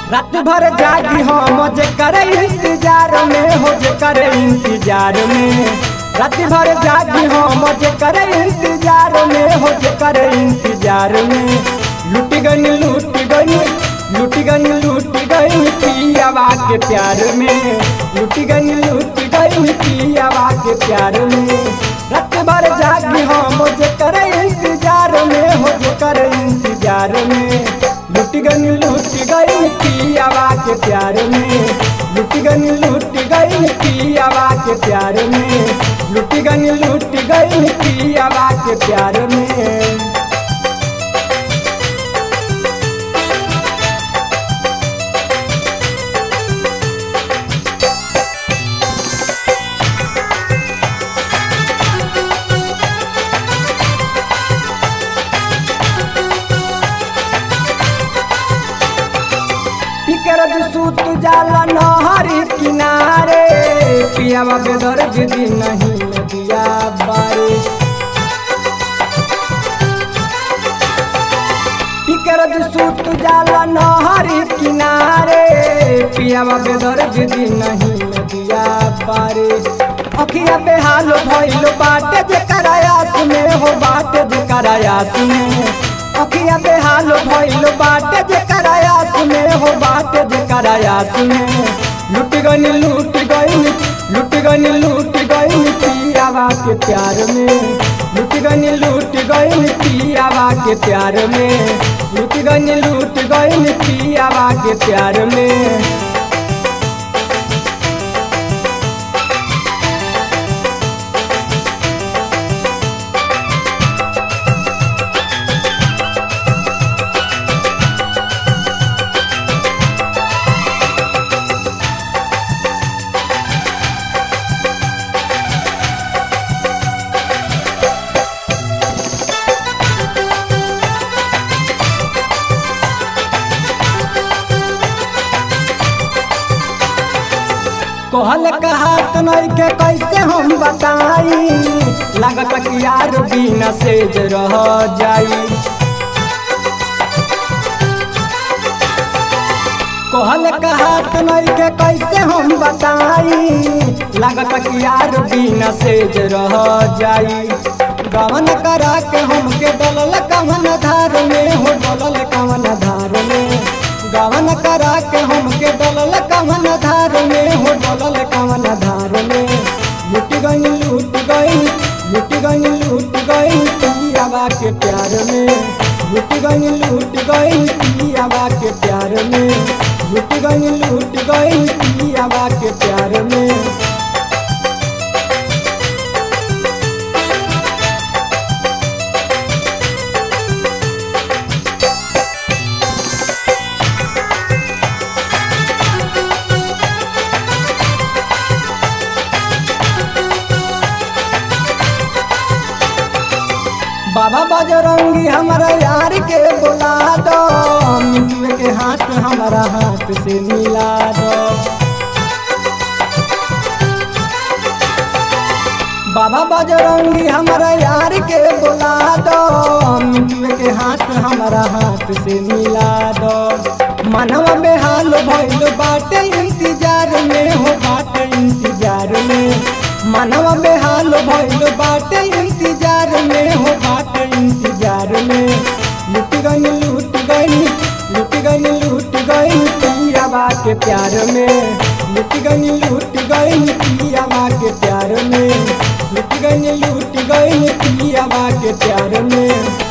रात भर जागी हम जे करे इंतजार में हो जे करे इंतजार में रात भर जागी हम जे करे इंतजार में हो जे करे इंतजार में लुट गन लूट गन लुट गन लूट गन पियावा के प्यार में लुट गन लूट गन पियावा के प्यार में रात भर जागी हम जे करे इंतजार में हो जे करे इंतजार में लुट गन लूट गई पियावा के प्यार में लुट गन लूट गई पियावा के प्यार में लुट गन लूट गई पियावा के प्यार में पिकरज सूत जाला नहरी किनारे पियावा बेदर जिदी नहीं नदिया बारे पिकरज सूत जाला नहरी किनारे पियावा बेदर जिदी नहीं नदिया बारे अखिया बेहाल भइल बाटे जे करायास में हो बाटे जे करायास में अखिया बेहाल भइल बाटे जे करायास में हो बाटे जे करायास में लुट गन लूट गई लुट गन लूट गई पियावा के प्यार में लुट गन लूट गई पियावा के प्यार में लुट गन लूट गई पियावा के प्यार में कहल कहात नहीं के कैसे हम बताई लागत कि यार बिना सेज रह जाई कहल कहात नहीं के कैसे हम बताई लागत कि यार बिना सेज रह जाई गवन करा के हमके डलल कवन धार में हो डलल कवन धार में गवन करा के हमके डलल कवन धार में हो डलल कवन धार में लुट गई लूट गई लुट गई लूट गई पियावा के प्यार में लुट गई लूट गई पियावा के प्यार में लुट गई लूट गई पियावा के प्यार में बाबा बजरंगी हमारा यार के बुला दो मिट्टी के हाथ हमारा हाथ से मिला दो बाबा बजरंगी हमारा यार के बुला दो मिट्टी के हाथ हमारा हाथ से मिला दो मनवा बेहाल भइल बाटे इंतजार में हो बाटे इंतजार में मनवा बेहाल भइल बाटे इंतजार में हो बाटे इंतजार में लुट गई लूट गई लुट गई लूट गई पियावा के प्यार में लुट गई लूट गई पियावा के प्यार में लुट गई लूट गई पियावा के प्यार में